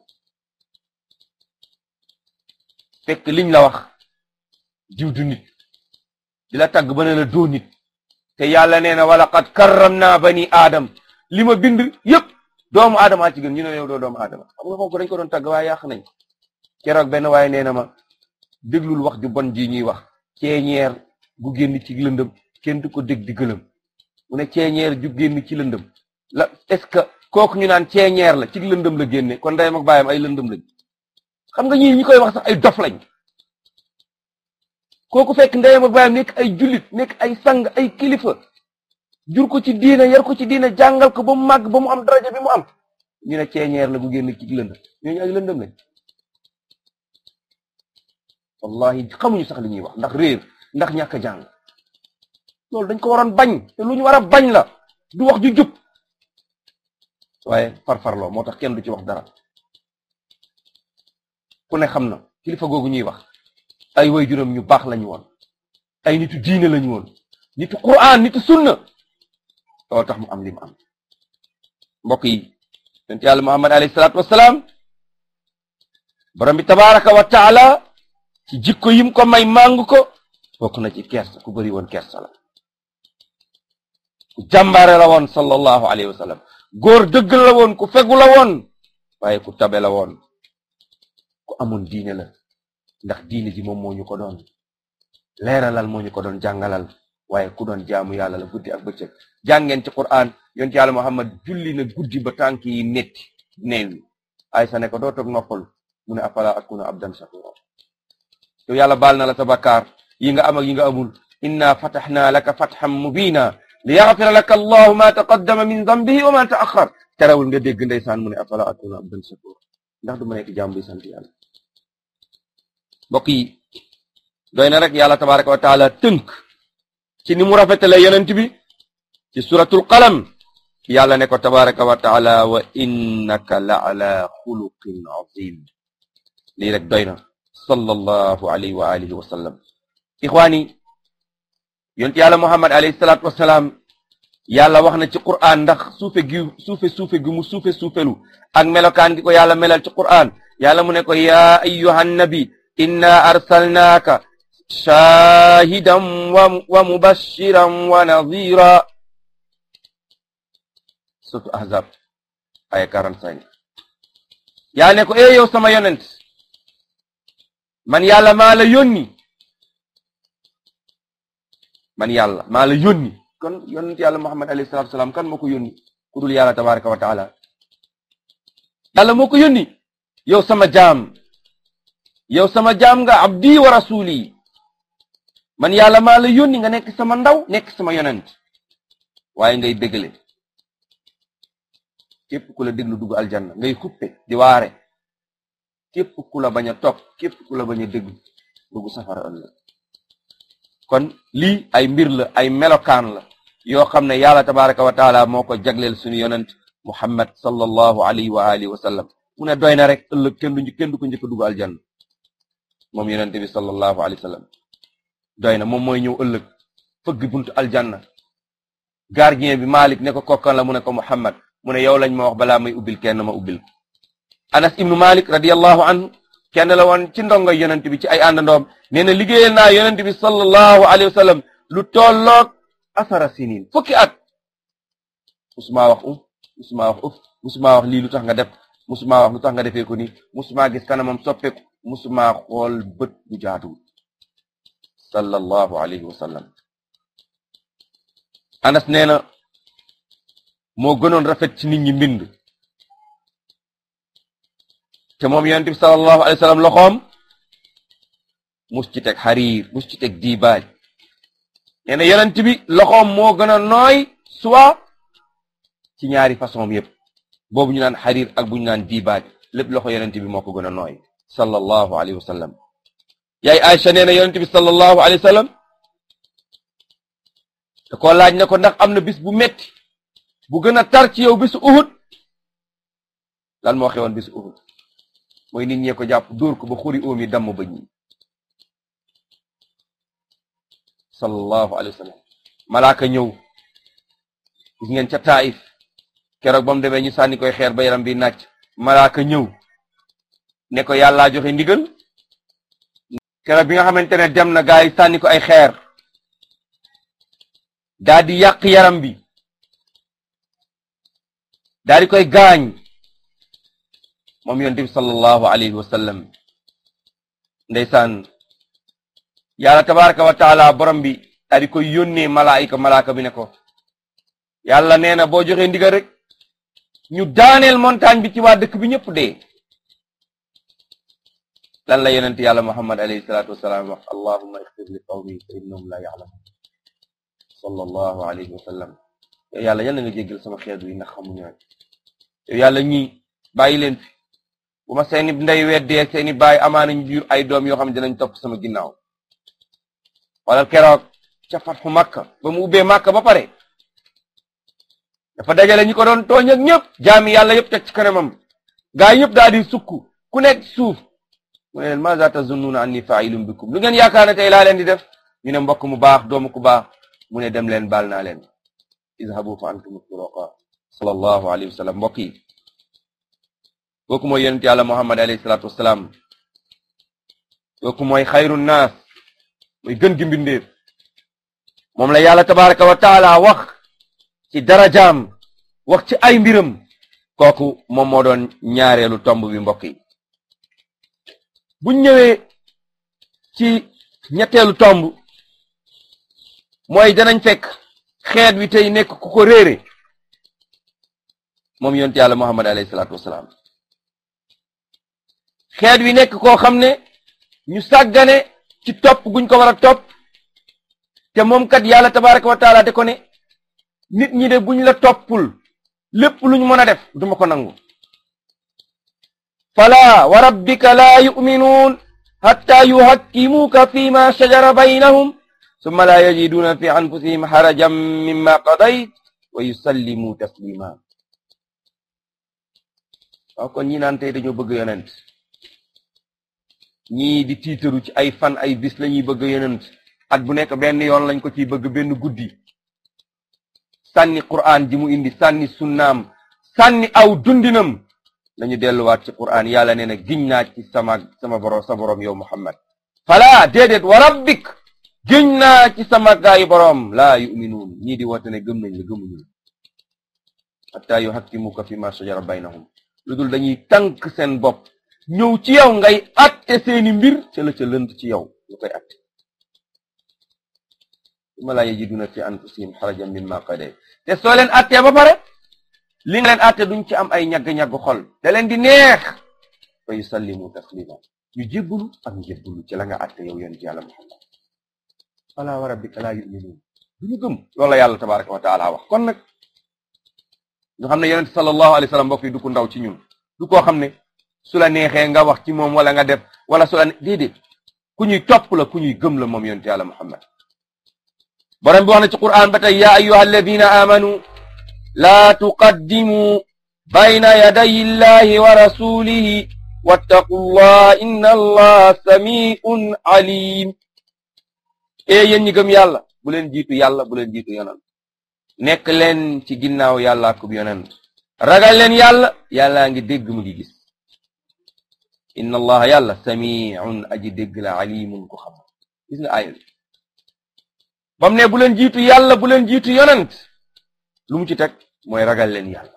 [SPEAKER 1] fekk liñ la wax diw du nit di la tagg ba ne la doo nit te yàlla nee na wala qad karram naa bani aadam li ma bind yépp doomu aadama ci gën ñu ne yow doo doomu aadama xam nga kooku dañ ko doon tagg waaye yàq nañ keroog benn waaye nee na ma déglul wax ju bon ji ñuy wax ceeñeer gu génn ci lëndëm kenn du ko dégg di gëlëm mu ne ceeñeer ju génn ci lëndëm la est-ce que kooku ñu naan ceeñeer la ci lëndëm la génne kon ndeyam ak baayam ay lëndëm lañ xam nga ñii ñi koy wax sax ay dof lañ kooku fekk ndeyam ak baayam nekk ay jullit nekk ay sang ay kilifa jur ko ci diina yar ko ci diina jàngal ko ba mu màgg ba mu am daraja bi mu am ñu ne ceeñeer la gu génn ci lëndëm ñooñu ay lëndëm lañ wallahi xamuñu sax li ñuy wax ndax réer ndax ñàkk a jàng loolu dañ ko waroon bañ te lu ñu war a bañ la du wax ju jub waaye farfarloo moo tax kenn du ci wax dara ku ne xam na kilifa googu ñuy wax ay way juróom ñu baax lañu woon ay nitu diine lañu woon nitu quraan nitu sunna loolu tax mu am li mu am mbokk yi yonent yàlla muhammad alayhi salaatu wassalaam borom bi tabaraka wa taala ci jikko yim ko may màng ko bokk na ci kersa ku bëri woon kersa la ku jàmbaare la woon sallallahu alayhi wa sallam góor dëgg la woon ku fegu la woon waaye ku tabe la woon ku amoon diine la ndax diine ji moom moo ñu ko doon leeralal moo ñu ko doon jàngalal waaye ku doon jaamu yàlla la guddi ak bëccëg jàngeen ci Qur'an yonent yàlla Muhammad julli na guddi ba tànk yi netti neew yi Aysa ne ko doo toog noppalu mu ne afala akuna abdan shakura yow yàlla baal na la sa bakkaar yi nga am ak yi nga amul inna fatahnaa laka fathan mubina li yaxfira laka allahu ma taqaddama min zambihi wa ma taaxar terewul nga dégg ndeysaan mu ne afala akuna abdan shakur ndax du ma nekk jaam bi sant yàlla mbokk yi doy na rek yàlla tabaraka wa taala tënk ci ni mu rafetale yonent bi ci suratul qalam yàlla ne ko tabaraka wa taala wa innaka la ala xuluqin azim lii rek doy na sallallahu alayhi wa alihi wa sallam ixwaani yonent yàlla muhammad alayhi salaatu wasalaam yàlla wax na ci qur'an ndax suufe gi suufe suufe gi mu suufe suufelu ak melokaan gi ko yàlla melal ci qur'an yàlla mu ne ko yaa ayyuhan nabi inna arsalnaaka shaahidan wa mubashiran wa nadira surtout ahzab aya 45 yaa ne ko e yow sama yonent man yàlla maa la yónni man yàlla maa la yónni kon yonent yàlla muhammad alayhi salatu wasalaam kan moo ko yónni ku dul yàlla tabaraka wa taala yàlla moo ko yónni yow sama jaam yow sama jaam nga abdi wa rasuli man yàlla maa la yónni nga nekk sama ndaw nekk sama yonent waaye ngay dégale képp ku la déglu dugg aljanna ngay xuppe di waare képp ku la bañ a topp képp ku la bañ a déglu dugg safara ëllëg kon lii ay mbir la ay melokaan la yoo xam ne yàlla tabaraka wa taala moo ko jagleel suñu yonent muhammad sallallahu alayhi wa alihi wa sallam mu ne doy na rek ëllëg kenn du kenn du ko njëkk a dugg aljanna moom yonent bi sallallahu alayhi wa sallam doy na moom mooy ñëw ëllëg fëgg buntu aljanna gardien bi Malik ne ko kokkan la mu ne ko Muhammad mu ne yow lañ ma wax balaa may ubbil kenn ma ubbil Anas ibnu Malik radiyallahu anhu kenn la woon ci ndongo yonent bi ci ay àndandoom nee na liggéeyal naa yonent bi sallallahu alayhi wa sallam lu tolloog asara sinin fukki at musuma wax um musuma wax uf musuma wax lii lu tax nga def musuma wax lu tax nga defee ko nii musuma gis kanamam soppeeku musuma xool bët bu jaatuwul sallallahu alayhi wa sallam anas nee na moo gënoon rafet ci nit ñi mbind te moom yonent bi sallallahu alayhi wa sallam loxoom mus ci teg xariir mus ci teg diibaaj nee na yonent bi loxoom moo gën a nooy soit ci ñaari façon yépp boobu ñu naan xariir ak bu ñu naan diibaaj lépp loxo yonent bi moo ko gën a nooy sallallahu alayhi wa sallam yaay Aïcha nee na yonent bi sallallahu alayhi wa sallam da ko laaj ne ko ndax am na bis bu metti bu gën a tar ci yow bisu Uhud lan moo xewoon bisu Uhud mooy nit ñee ko jàpp dóor ko ba xuri óom yi damm ba ñi sallallahu alayhi wa sallam malaaka ñëw gis ngeen ca Taif keroog ba mu demee ñu sànni koy xeer ba yaram bi nàcc malaaka ñëw ne ko yàllaa joxe ndigal keroog bi nga xamante ne dem na gaa yi sànni ko ay xeer daa di yàq yaram bi daa di koy gaañ moom yonent bi sallallahu alayhi wa sallam ndeysaan yàlla tabaraka wa taala borom bi daa di koy yónnee malaayika malaaka bi ne ko yàlla nee na boo joxee ndigal rek ñu daaneel montagne bi ci waa dëkk bi ñëpp dee lan la yonent yàlla muhammad alayhi salaatu wasalaam wax allahumma ixfir li qawmi fa innahum la ya'lamun sallallahu alayhi wa sallam yow yàlla yal na nga jéggal sama xeet wi ndax xamuñu rek yow yàlla ñii bàyyi leen fi bu ma seeni ndey weddee seeni baay amaana ñu jur ay doom yoo xam ne dinañ topp sama ginnaaw wala keroog ca fatxu makka ba mu ubbee makka ba pare dafa dajale ñi ko doon tooñ ak ñëpp jaami yàlla yëpp teg ci kanamam gaa yëpp daal di sukk ku nekk suuf mu ne leen maza tazunnuna anni fa'ilun bikum lu ngeen yaakaar ne tey laa leen di def ñu ne mbokk mu baax doomu ku baax mu ne dem leen baal naa leen izhabu fa antum turaqa sallallahu alayhi wa sallam mbokk yi kooku mooy yonent yàlla muhammad alayhi salatu wasalaam kooku mooy xayru naas mooy gën gi mbindeef moom la yàlla tabaraka wa taala wax ci darajaam wax ci ay mbiram kooku moom moo doon ñaareelu tomb bi mbokk yi buñ ñëwee ci ñetteelu tomb mooy danañ fekk xeet wi tey nekk ku ko réere moom yonent yàlla muhammad alayhi salaatu wasalaam xeet wi nekk koo xam ne ñu sàggane ci topp guñ ko war a topp te moom kat yàlla tabaraka wa taala de ko ne nit ñi de buñ la toppul lépp luñ mën a def duma ko nangu fala wa rabbika laa yuminuun hatta yuhakkimuuka fi ma shajara baynahum summa laa yajiduuna fi anfusihim harajan mimma qadayt wa yusallimu taslima waaw kon ñi naan tey dañoo bëgg yonent ñii di tiitaru ci ay fan ay bis lañuy bëgg yonent at bu nekk benn yoon lañ ko ciy bëgg benn guddi sànni qur'an ji mu indi sànni sunnaam sànni aw dundinam nañu delluwaat ci qur'an yàlla nee na giñ naa ci sama sama borom sa borom yow muhammad fala déedéet wa rabbik giñ naa ci sama gaayi borom laa yuminuun ñii di woote ne gëm nañ la gëmuñu la hatta yuhakkimuka fi ma shajara baynahum lu dul dañuy tànk seen bopp ñëw ci yow ngay atte seeni mbir ca la ca lënd ci yow lu koy atte summa laa yajiduna fi anfusihim xarajan mimma qadayt te soo leen attee ba pare li nga leen atte duñ ci am ay ñagg-ñagg xol da leen di neex fa yusallimu taslima ñu jébbalu ak njébbalu ci la nga atte yow yonent yàlla muhammad fala wa rabbika laa yuminuun duñu gëm loolu la yàlla tabaraka wa taala wax kon nag ñu xam ne yonent sallallahu alayhi wa sallam mbokk yi du ko ndaw ci ñun du koo xam ne su la neexee nga wax ci moom wala nga def wala su la déedéet ku ñuy topp la ku ñuy gëm la moom yonent yàlla muhammad borom bi wax na ci qur'an ba tey ya ayyuha alladina amanu laa tuqaddimu bayna yaday illahi wa rasulihi wattaqu llah inna allaha samiun alim e yéen ñi gëm yàlla bu leen jiitu yàlla bu leen jiitu yonent nekk leen ci ginnaaw yàlla akub yonent ragal leen yàlla yàllaa ngi dégg mu ngi gis inna allaha yàlla samiun aji dégg la alimun ko xam gis nga aaya bi bam ne bu leen jiitu yàlla bu leen jiitu yonent lu mu ci teg mooy ragal leen yàlla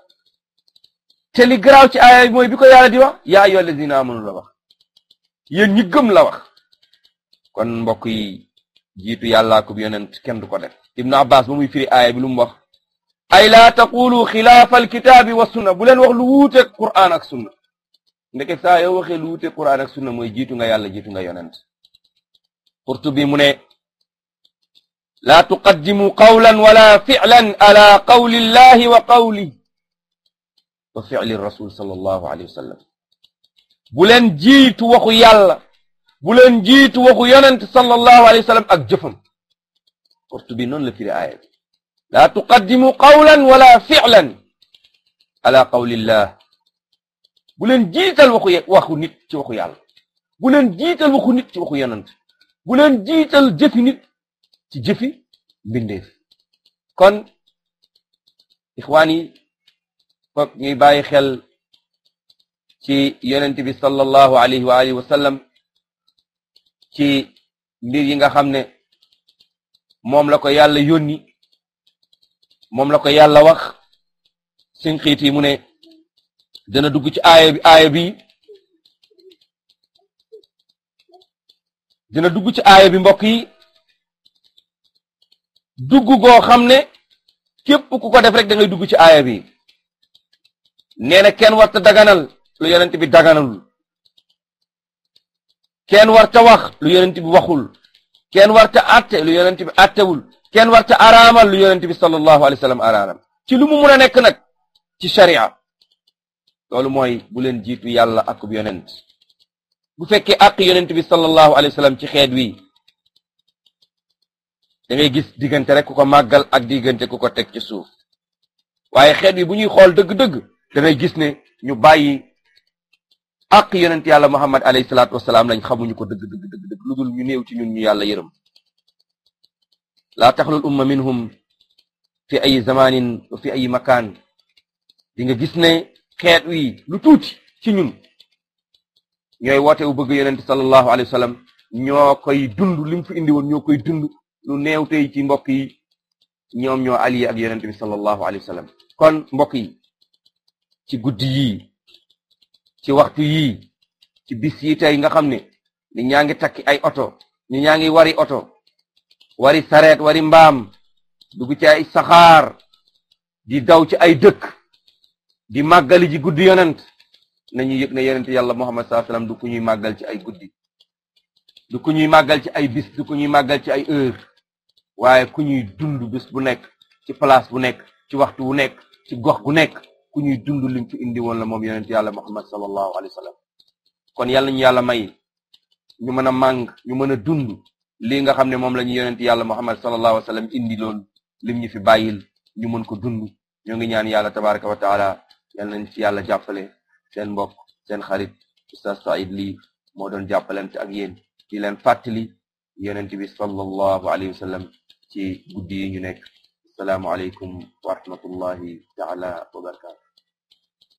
[SPEAKER 1] te li garaaw ci aaya bi mooy bi ko yàlla di wax yaa ayyuha allazina amanu la wax yéen ñi gëm la wax kon mbokk yi jiitu yàlla akub yonent kenn du ko def ibnu abbas ba muy firi aaya bi lu mu wax ay laa taqulu xilaafa alkitaabi wa sunna bu leen wax lu wuuteeg qur'an ak sunna ndeke saa yoo waxee lu wuuteeg qur'an ak sunna mooy jiitu nga yàlla jiitu nga yonent Qurtubi mu ne laa tuqaddimu qawlan wala fi'lan ala qawli llahi wa qawli wa fi'li rasul sallallahu alayhi wa sallam bu leen jiitu waxu yàlla bu leen jiitu waxu yonent sallallahu alayhi wa sallam ak jëfam Qurtubi noonu la firi aaya bi laa tuqaddimu qawlan wala fi'lan ala qawli llah bu leen jiital waxu waxu nit ci waxu yàlla bu leen jiital waxu nit ci waxu yonent bu leen jiital jëfi nit ci jëfi mbindeef kon ixwaan yi foog ñuy bàyyi xel ci yonent bi sallallahu alayhi wa alihi wa sallam ci mbir yi nga xam ne moom la ko yàlla yónni moom la ko yàlla wax sinqiit yi mu ne dana dugg ci aaya bi aaya bi dina dugg ci aaya bi mbokk yi dugg goo xam ne képp ku ko def rek da ngay dugg ci aaya bi nee na kenn warta daganal lu yonent bi daganalul kenn warta wax lu yonent bi waxul kenn warta atte lu yonent bi attewul kenn warta araamal lu yonent bi sallallahu alayhi wa sallam araamal ci lu mu mun a nekk nag ci sharia loolu mooy bu leen jiitu yàlla ak bu yonent bu fekkee àq yonent bi sallallahu alayhi wa sallam ci xeet wi da ngay gis diggante rek ku ko màggal ak diggante ku ko teg ci suuf waaye xeet wi bu ñuy xool dëgg-dëgg da ngay gis ne ñu bàyyi àq yonent yàlla muhammad alayhi salaatu wasalaam lañ xamuñu ko dëgg dëgg dëgg dëgg lu dul ñu néew ci ñun ñu yàlla yërëm laa taxlul umma minhum fi ay zamanin wa fi ay makaan di nga gis ne xeet wi lu tuuti ci ñun ñooy woote wu bëgg yonent sallallahu alayhi wa sallam ñoo koy dund li mu fi indi woon ñoo koy dund lu néew tey ci mbokk yi ñoom ñoo allié ak yonent bi sallallahu alayhi wa sallam kon mbokk yi ci guddi yii ci waxtu yii ci bis yi tey nga xam ne ni ñaa ngi takki ay oto ni ñaa ngi wari oto wari sareet wari mbaam dugg ci ay saxaar di daw ci ay dëkk di màggali ji guddi yonent nañu yëg ne yonent yàlla muhammad sallallahu alayhi wasallam du ku ñuy màggal ci ay guddi du ku ñuy màggal ci ay bis du ku ñuy màggal ci ay heure waaye ku ñuy dund bis bu nekk ci place bu nekk ci waxtu wu nekk ci gox gu nekk ku ñuy dund lim fi indi woon la moom yonent yàlla muhammad sallallahu alayhi wasallam kon yàlla ñu yàlla may ñu mën a màng ñu mën a dund lii nga xam ne moom la ñu yonent yàlla muhammad sallallahu alayhi wasallam indi loon lim ñu fi bàyyil ñu mën ko dund ñoo ngi ñaan yàlla tabaraka wa taala yal nañ ci yàlla jàppale seen mbokk seen xarit Oustaz Saïd Ly moo doon jàppalante ak yéen di leen fàttali yonent bi sallallahu alayhi wa sallam ci guddi yi ñu nekk asalaamu aleykum wa rahmatullahi taala wa barakatu